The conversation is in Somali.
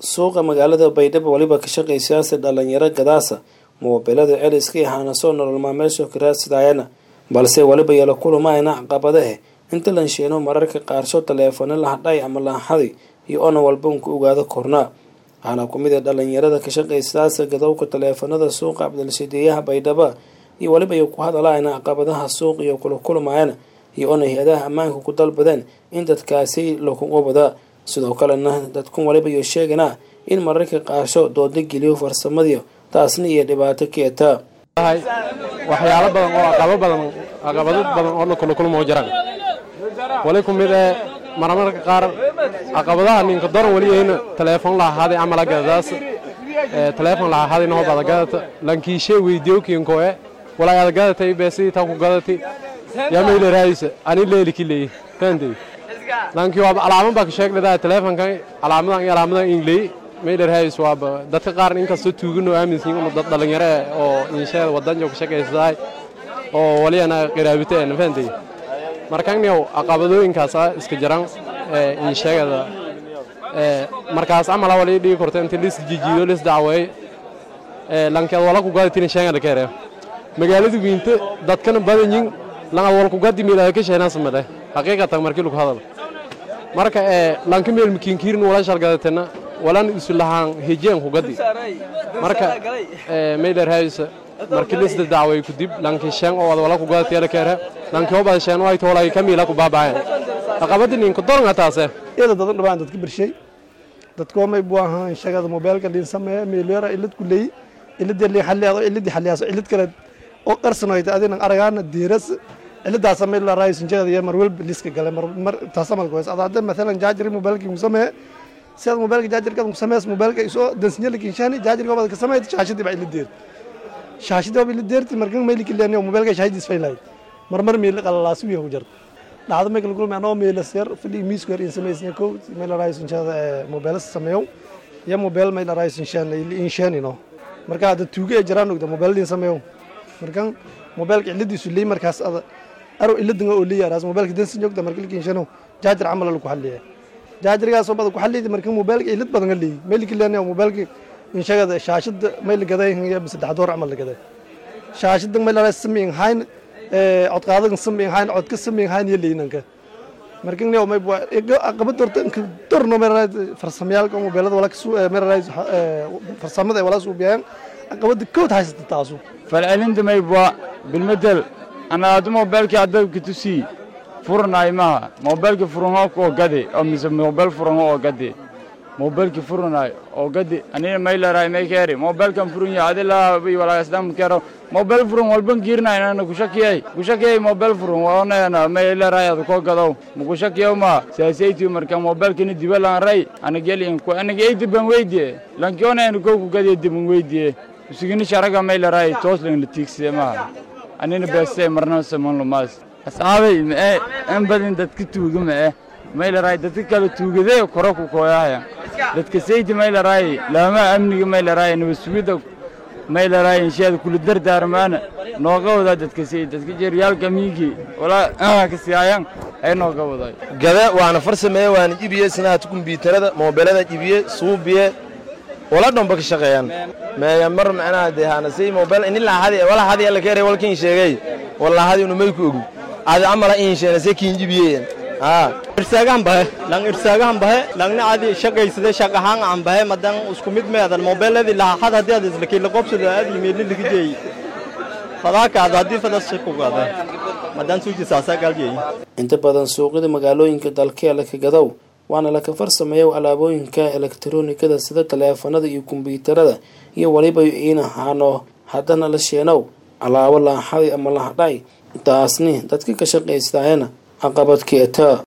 suuqa magaalada baydhabo weliba ka shaqaysayaasa dhalinyaro gadaasa moobilada celiska iyo haanasoo nolol maalmeedso karaadsidaayana balse weliba yala kulumaayna caqabadahe inta lansheeno mararka qaarsho taleefano lahadhay ama lahaday iyo ona walba unka ogaado kornaa waxaana kumid a dhalinyarada ka shaqaysayaasa gadowka taleefanada suuqa cabdilshideeyaha baydhaba iyo weliba iyo ku hadalaayna caqabadaha suuq iyo kula kulmaayana iyo ona hay-adaha ammaanka ku dalbadeen in dadkaasi lakugu wadaa sidoo kalena dadkun waliba iyo sheeganaa in mararka qaarsho dooda geliyo farsamadiyo taasna iyo dhibaato keetaa waxyaalo badan oo aqabo badan aqabado badan oo kula kulmoo jiraan wali ku mid ee marmarka qaar caqabadaha ninka doran waliyahayna teleefon lahaaday amala gadadaas teleefon lahaaday noo bada gadata lankiishe weydiyo kinkoe walaa ada gadatay beesi ta ku gadati yaa mayla raayisa ani leeli kileey fahantay lankii waa alaamo baa ka sheegladaa teleefonkan calaamadan iyo calaamadan ingley mayla raayis waaba dadka qaar inkastoo tuuganoo aaminsan yihiin dad dhalinyaro eh oo insheeda wadanjo ka shaqaysaday oo waliyana qiraabiteen fahantay markanniyow caqabadooyinkaas iska jiran insheegada markaas camala wali dhigi korta inta lis jijiido lis dacweey lankeed wala ku gadatin sheegada kere magaalada wiinta dadkana badanyin langad wal ku gadi meelada ka sheeynaa samade xaqiiqatan markii lagu hadalo marka ee lanka meel makiinkiirin wala shalgadatena walan isu lahaan hejeen ku gadi marka ee meeler haysa markii lisda dacway ku dib lanki sheen oo wala ku gadatay kere lanki oo bada sheen way toolay kamiila ku baabaayan aqabadin ku doran taase iyada dadan dhabaan dadka birshay dadkoo may buu ahaan shaqada mobilka dhin sameeya meelera ilad ku leey ilad li xalliyaado ilad xalliyaaso ilad kale oo qarsanoyta adina aragaana diiras ciladaas meel la raayis injeeda iyo mar walba liska gale mar mar taasamal goos adada mesela jaajir mobilka ku samee sida mobilka jaajirka ku samees mobilka isoo dansinyada kinshani jaajirka wada ka sameeyay shaashadii baa ilad deer shaashadii baa ilad deerti markan meel kiliyan mobilka shaashadii isfaylay mar mar meel qalalaas wiyo ku jirta dhacdo meel kulul ma noo meel sir fili miis kor in sameysna ko meel raayis injeeda mobilka sameeyo ya mobil meel raayis inshani inshani no marka hada tuuga ee jiraan ogda mobilka sameeyo markan mobilka ciladiisu leey markaas ada aro iladanga oo leeyahay raas mobilka dansi joogta markii kiinshano jaajar amal lagu xalliye jaajargaas oo badan ku xalliyay markii mobilka ilad badan leey meel kiilan mobilka in shaqada shaashada meel gaday haya bis saddex door amal gaday shaashada meel la sameeyay hayn ee cod qaadan sameeyay hayn cod ka sameeyay hayn yeelinanka markii ne may buu aqabad dorta in dorno meel farsamayaalka mobilada wala kasoo meel farsamada wala soo biyaan aqabad kood haysata taasu falcelinta may buu bilmadal ana adu mobilki adabka tusi furanaay maha mobilki furanoo oo gade oo mise mobil furanoo oo gade mobilki furanaay oo gade anina may laraay may keeri mobilkan furan yahay adi laa bi walaa isdam kero mobil furan walban kiirna inana kushakiyay kushakiyay mobil furan waana may laraay adu ko gado mukushakiyo ma saasayti marka mobilkini dibalan ray anageli ku anagay diban weydiye lankiona anu ko ku gade diban weydiye usigini sharaga may laraay tooslan latiigsiye maha anina beestay marna saman lumaas asxaabay mae in badan dadka tuuga mae maylaraay dadka kale tuugadee koro ku kooyahaya dadka saydi maylaraay laama amniga maylaraay nabasugidda maylaraay insheeda kula dardaarmaana nooga wadaa dadka saydi dadka jeeryaalka miigi walaa kasiyaayan ay nooga waday gada waana farsameeye waana jibiye sinaata kumbiitarada moobilada jibiye suubiye wala dhanba ka shaqeeyaan meeya mar macnaha dee hanasay mobil ini lahadi wala hadi alla kare wala kin sheegay wala hadi unu may ku ogu adi amala in sheena se kin jibiye ha irsaagaan bahe lang irsaagaan bahe langna adi shaqaysade shaqahaan aan bahe madan isku mid meedan mobiladii lahad hadii aad isla kila qobsado aad imeelin laga jeeyay fadaaka aad hadii fadas ku gaada madan suuji saasa galjeey inta badan suuqyada magaalooyinka dalkeela ka gadow waana laka farsameeyo alaabooyinka elektaroonikada sida taleefanada iyo kombyuutarada iyo weliba inahaano haddana la sheenow alaabo laaxaday ama lahadhay taasni dadka ka shaqaystaayana caqabad keeta